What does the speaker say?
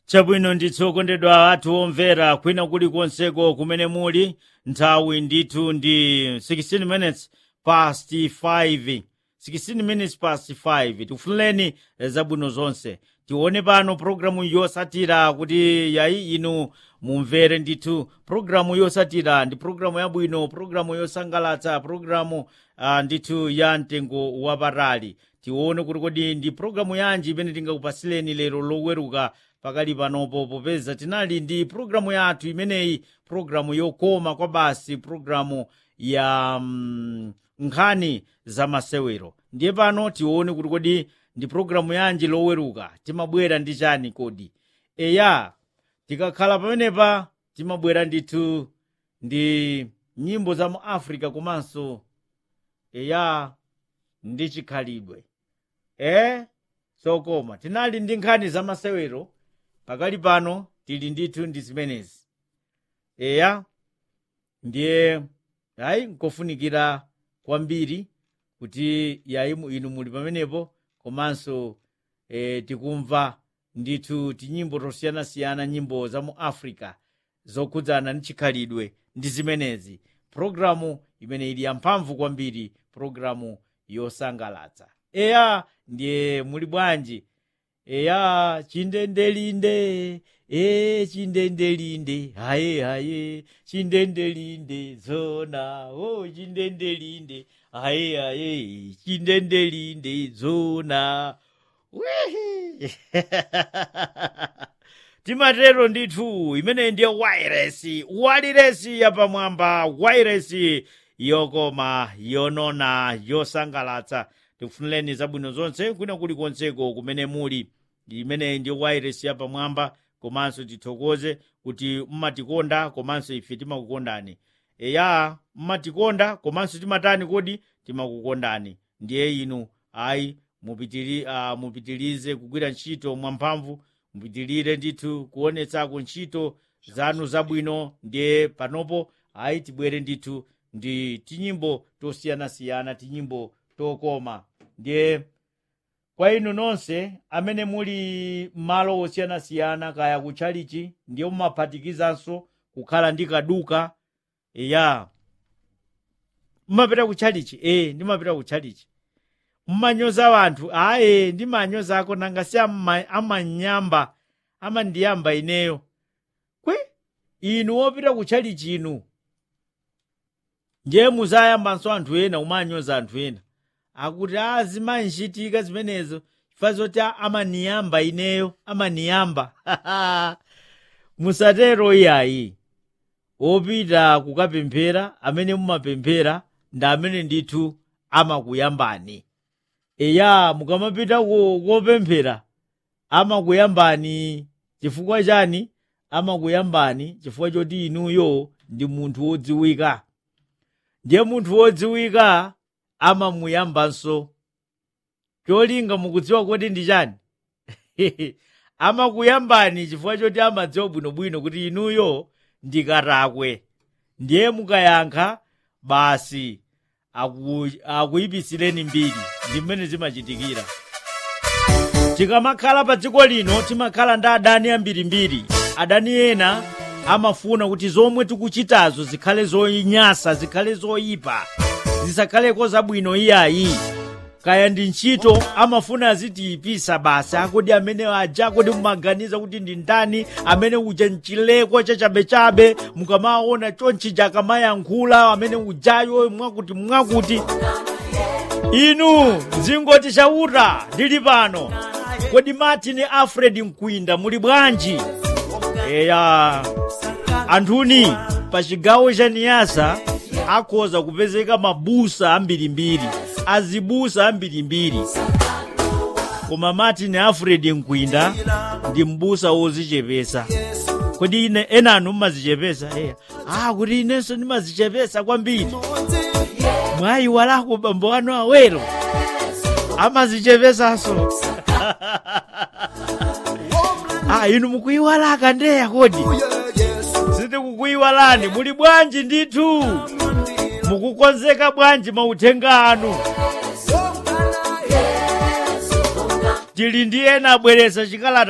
chabwino ndithu okondedwa athu omvera kwina kulikonseko kumene muli nthawi ndithu ndi 16 minutes past 5 16 minutes past 5 tikufunireni zabwino zonse tione pano programu yosatira kuti yayi inu mumvere ndithu programu yosatira ndi programu yabwino programu yosangalatsa programu uh, ndithu ya mtengo wapatali tione kuti kodi ndi programu yanji imene tingakupasileni lero loweruka pakali panopo popeza tinali ndi programu yathu imeneyi programu yokoma kwa basi programu ya mm, nkhani za masewero ndiye pano tione kuti kodi ndi programu yanji loweruka timabwera ndi chani kodi eya tikakhala pamenepa timabwera ndithu ndi nyimbo za mu africa komanso eya ndi chikhalidwe e sokoma tinali ndi nkhani za masewero pakali pano tili ndithu ndi zimenezi eya ndiye hayi nkofunikira kwambiri kuti yayi mu- inu muli pamenepo komanso e, tikumva ndithu tinyimbo tosiyanasiyana nyimbo za mu africa zokhudzana ndi chikhalidwe ndi zimenezi programu imene ili yamphamvu kwambiri programu yosangalatsa eya ndiye muli bwanji eya chindendelinde e chindendelinde haye haye chindendelinde zona o chindendelinde haye haye chindendelinde zona Wihi! timatero ndithu imene ndiye wairesi waliresi yapamwamba wairesi yokoma yonona yosangalatsa tikufunireni zabwino zonse kwina kulikonseko kumene muli imene ndiye wairesi yapamwamba komanso tithokoze kuti mmatikonda komanso ife timakukondani eya mmatikonda komanso timatani kodi timakukondani ndiye inu ayi mupitiri, uh, mupitirize kugwira ntchito mwamphamvu mupitirire ndithu kuonetsako ntchito zanu zabwino ndiye panopo ayi tibwere ndithu ndi tinyimbo tosiyanasiyana tinyimbo tokoma ndiye kwa inu nonse amene muli malo osiyanasiyana kaya kutchalichi ndiye mumaphatikizanso kukhala ndi kaduka eya mumapita kutchalichi e ndimapita kutchalichi mmanyoza wanthu aye ndimanyozako nanga si amma- amanyamba amandiyamba ineyo kwe inu wopita kutchalichi inu ndiye muzayambanso anthu ena umanyoza anthu ena akuti a zimanchitika zimenezo chifukwa zoti amaniyamba ineyo amaniyamba musatero iyayi opita kukapemphera amene mumapemphera ndi amene ndithu amakuyambani eya mukamapita ku- kopemphera amakuyambani chifukwa chani amakuyambani chifukwa choti inuyo ndi munthu wodziwika ndiye munthu wodziwika amamuyambanso cholinga mukudziwa kuti ndi chani amakuyambani chifukwa choti amadziwa bwinobwino kuti inuyo ndikatakwe ndiye mukayankha basi aku- akuyipisireni mbiri ndi mmene zimachitikira tikamakhala pa dziko lino timakhala ndi adani ambirimbiri adani ena amafuna kuti zomwe tikuchitazo zikhale zoyinyasa zikhale zoyipa zisakhaleko zabwino iyayi kaya ndi ntchito amafuna azitiyipisa basi akodi amene aja akodi mumaganiza kuti ndi ndani amene uja mchileko chachabechabe mukamaona chonchija akamayankhula amene ujayo mwakuti mwakuti inu mzingoti chauta ndili pano kodi martin alfred mkwinda muli bwanji eya anthuni pa chigawo cha niyasa akhoza kupezeka mabusa ambirimbiri azibusa ambirimbiri koma martin alfred mkwinda ndi mbusa wozichepesa kodi ine enanu mmazichepesa eya ah kuti inenso ndimazichepesa kwambiri mwayiwalako bambo anu awero amazichepesanso ah inu mukuyiwalaka ndeya kodi sindikukuyiwalani muli bwanji ndithu mukukonzeka bwanji mauthenga anu tili ndi ena abweretsa chikalata